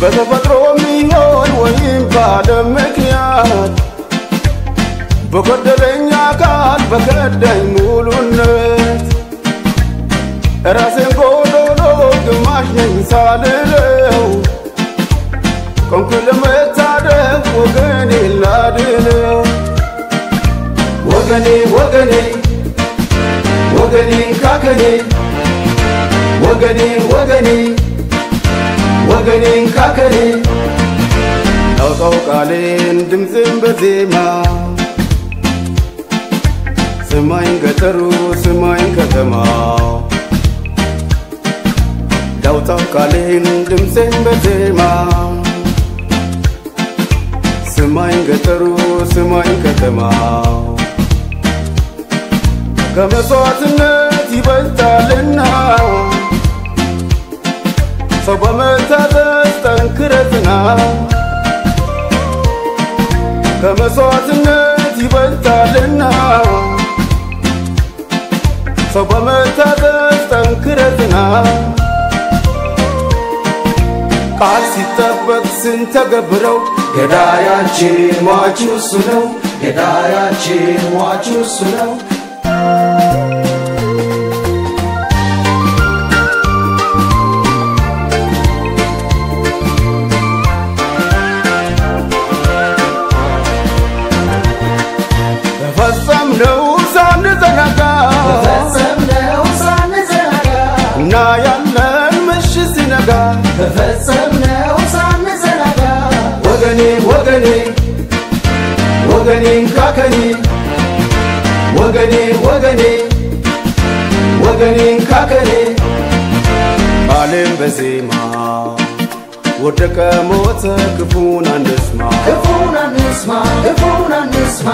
በተፈጥሮ ሚሆን ወይም ባለም ምክንያት በጎደለኝ አካል በከዳኝ ሙሉነት ራሴን ጎዶሎ ግማሽ ነኝ ሳልለው ቆንኩ ለመታደግ ወገኔ ላድነው ወገኔ ወገኔ ወገኔ ካከኔ ወገኔ ወገኔ ወገኔ ካከኔ አውጣው ቃሌን ድምፅን በዜማ ስማኝ ገጠሩ ስማኝ ከተማው ዳውጣው ቃሌን ድምፅን በዜማ ስማኝ ገጠሩ ስማኝ ከተማው ከመስዋዕትነት ይበልጣልና ሰው በመታዘዝ ጠንክረትና ከመስዋዕትነት ይበልጣልና ሰው በመታዘዝ ጠንክረትና ቃል ሲጠበቅ ስንተገብረው ገዳያችን ሟቹ እሱ ነው ገዳያችን ሟቹ እሱ ነው በፈጸምነው ሳንዘናጋ በፈጸምነው ሳንዘናጋ እና ያለን ምሽት ሲነጋ በፈጸምነው ሳንዘናጋ ወገኔ ወገኔ ወገኔን ካከኔ ወገኔ ወገኔ ወገኔን ካከኔ ቃሌም በዜማ ወደቀ ሞተ ክፉን አንስማ ክፉን አንስማ ክፉን አንስማ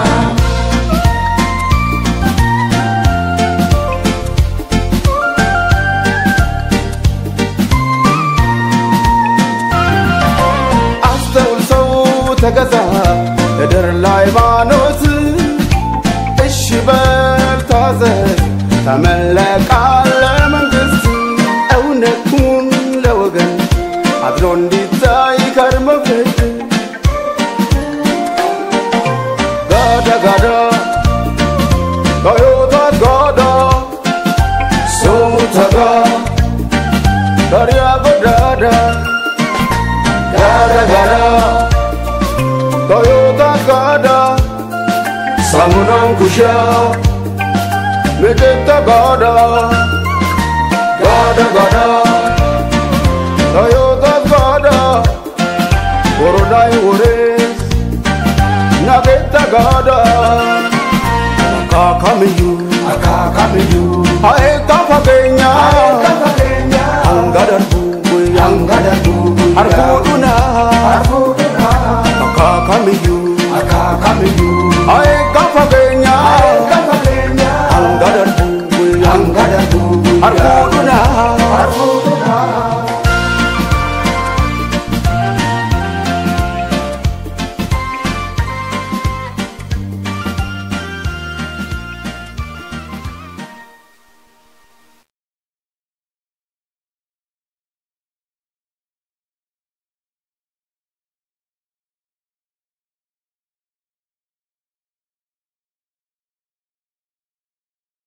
አስተውል ሰው ተገዛ እድር ለሃይማኖት እሺ በል ታዘዝ ተመለቃል ለመንግሥት እውነቱን ለወገን አድሮ እንዲታይ ከርመ ፍርድ ጋዳ ጋዳ ቶዮታ ጋዳ ሶሙተጋ ዳሪያ ጎዳዳ ጋዳ ጋዳ ቶዮታ ጋዳ ሳሙናን ኩሻ ምጥጥ ጋዳ ጋዳ ጋዳ ቶዮታ ጋዳ ጎሮዳይ ወሬስ ናጌታ ጋዳ አካካምዩ አካካምዩ አኤካ ፈገኛ ከፈገኛ አንጋደርቡ አንጋደርጉ አርፉዱና አርፉዱና አካካምዩ አካካምዩ አኤካ ፈገኛ ከፈገኛ አንጋደርቡ አንጋደርጉ አርፉዱና